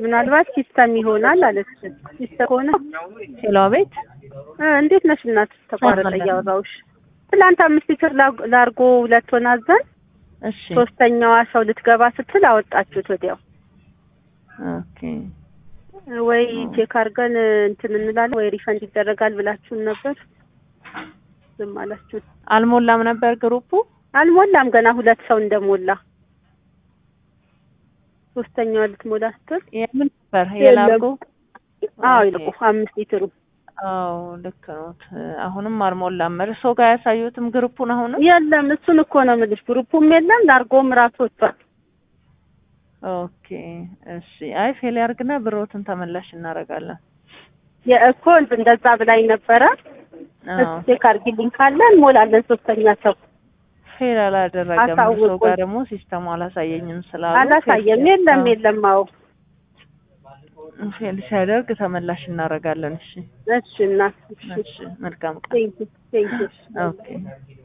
ምናልባት ሲስተም ይሆናል አለች። ሲስተም ከሆነ ሄሎ ቤት እ እንዴት ነሽ እናት? ተቋረጠ ሰላም። እያወራሁሽ። ትላንት አምስት ሊትር ላ- ላርጎ ሁለት ሆና አዘን እሺ ሶስተኛዋ ሰው ልትገባ ስትል አወጣችሁት ወዲያው። ኦኬ ወይ ቼክ አድርገን እንትን እንላለን ወይ ሪፈንድ ይደረጋል ብላችሁን ነበር። ዝም አላችሁ። አልሞላም ነበር ግሩፑ አልሞላም ገና ሁለት ሰው እንደሞላ ሶስተኛዋ ልትሞላ ስትል የምን ነበር የላርጎ አዎ ኦኬ። ይልቁ አምስት ሊትሩ አዎ ልክ ኖት አሁንም አልሞላም እርሶ ጋር ያሳዩትም ግሩፑን አሁንም የለም እሱን እኮ ነው የምልሽ። ግሩፑም የለም ላርጎም ራሱ ወጥቷል። ኦኬ እሺ አይ ፌል ያርግና ብሮትን ተመላሽ እናደርጋለን የእኮ እንደዛ ብላኝ ነበረ። አዎ ቼክ አድርጊልኝ ካለ እንሞላለን። ሶስተኛ ሰው ፌል አላደረገም እርሶ አሳውቁኝ። ጋር ደግሞ ሲስተሙ አላሳየኝም ስላሉ አላሳየም። ፌል- የለም አዎ፣ የለም። አዎ ፌል ሲያደርግ ተመላሽ እናደርጋለን እሺ እሺ እናት እሺ መልካም ቀን ቴንኪ ቴንኪ ኦኬ